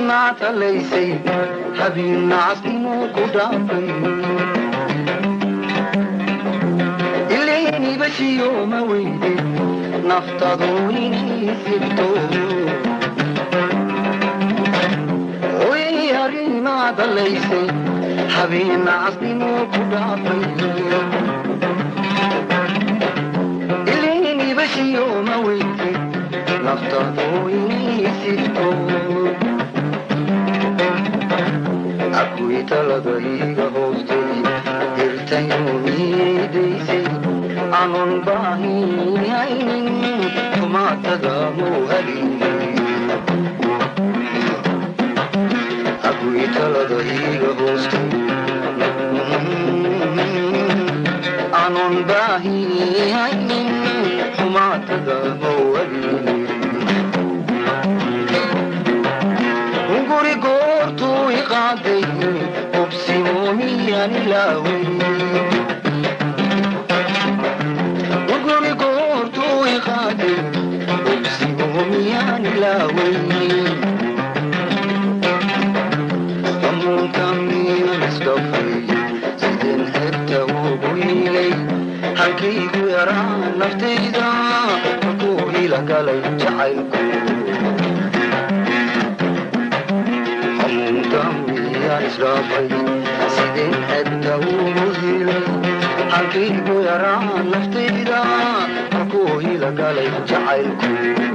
naatalaysay habeen nacasnimo ku dhaafay ilayniibashiyo ma weyde naftadu inay sirto oy arinaadalaysay habeen nacasnimo ku dhaafay ilayniibashiyo ma weyde naftadu inay sirto akuy talada iga hoostay dirtayumidaysay anon baahihaynin tumaatada muuhalinay akuy talada iga hoostay anon baahihaynin tumaatada muuhalinay guri goortuu iqaaday ubsimomiyaan ilaaway guri goortuu iqaaday ubsimomiyaan ilaaway amuunkamiyaan isdhafay sideen herta ugu hiilay halkaygu yaraa naftayda markuu ila galay jacaylku amuunkamiyaan isdhafay sideen herta ugu hiilay halkaygu yaraa naftayda markuu ila galay jacaylku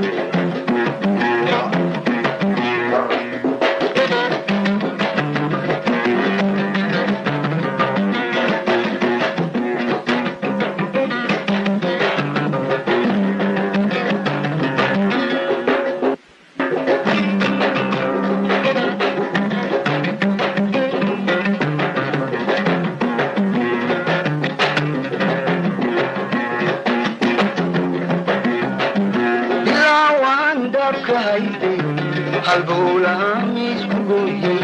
bilaawaan daabka hayday halbowlaamiisku gooyey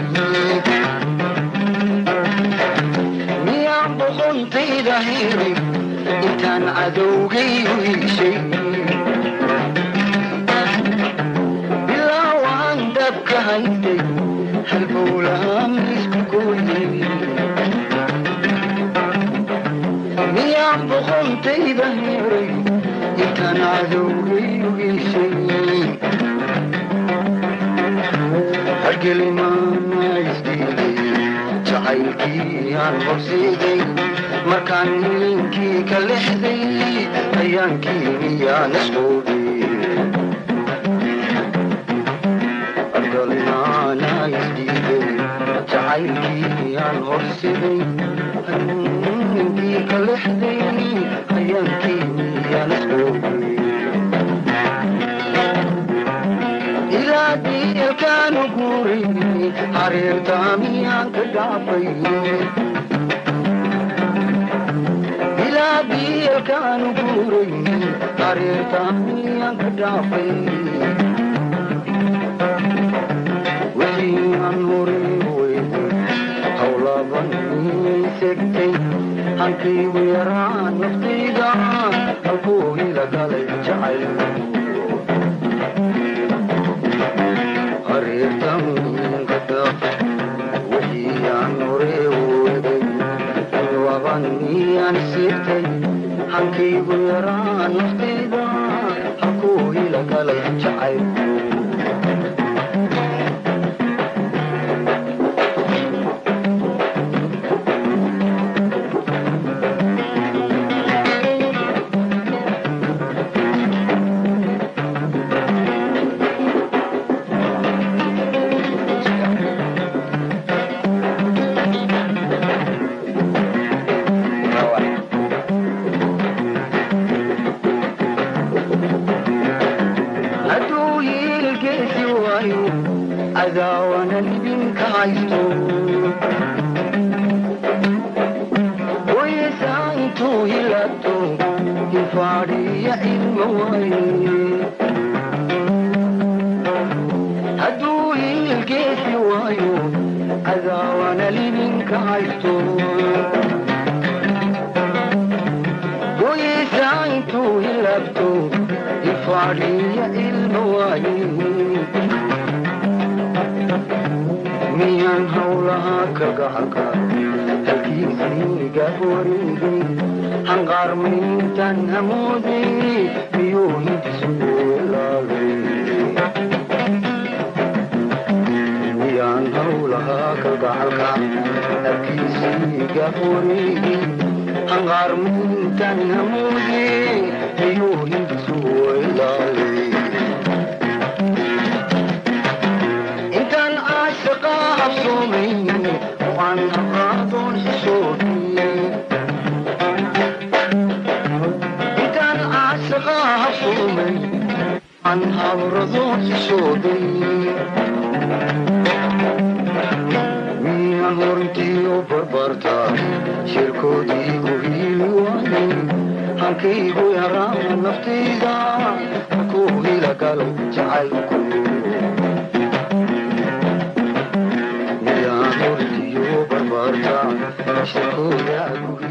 miyaan boqontayda hiray intaan cadowgayu iishay bilaawaan daabka hayday halbowlaamiisku gooyey miyaan boqontayda hiray intaan cadowgayu iishay hargelimaana isdiiday jacaylkii aan horseeday markaan ninkii ka lexday ayaankii miyaan isqoobay hargelimaana isdiiday jacaylkii aan horseeday ninkii ka lexday ayaankii miyaan isqoobay ilaa diilkaanu guuray hareertaamiyaan ka dhaafay ilaa diilkaanu guuray hareertaamiyaan ka dhaafay wixii aan horay weyday howlaban segtay hankaygu yaraa naftayda halkuu ila galay jacayl wabaniyaan siirtay hankaygu yaraa naftayda halkuu ila galay jacayl hadduu yiilgeesi waayo cadaawanan idinka haysto waysaa intuu hilaabto infaadhiya ilma waaye hadduu yiilgeesi waayo cadaawanan idinka haysto waysaa intuu hilaabto infaadhiya ilma waaye miyaan howlaha ka gacalka halkiisii gaaf wareegay hanqaarmayntan hamoodey miyuu hindisu ilaalay miyaan howlaha ka gacalka halkiisii gaaf wareegay hanqaarmayntan hamoodey miyuu hindisu ilaalay intaan caashaqa absoomayn waan aqaadoon xishoodii intaan caashaqa absoomayn waan habradoon xishooday miyaan horintiiyo barbarta shirkoodii ku hiili waayay hankaygu yaraa naftayda ku hila galo jacaylku miyaan horintiiyo barbarta shirkooda ku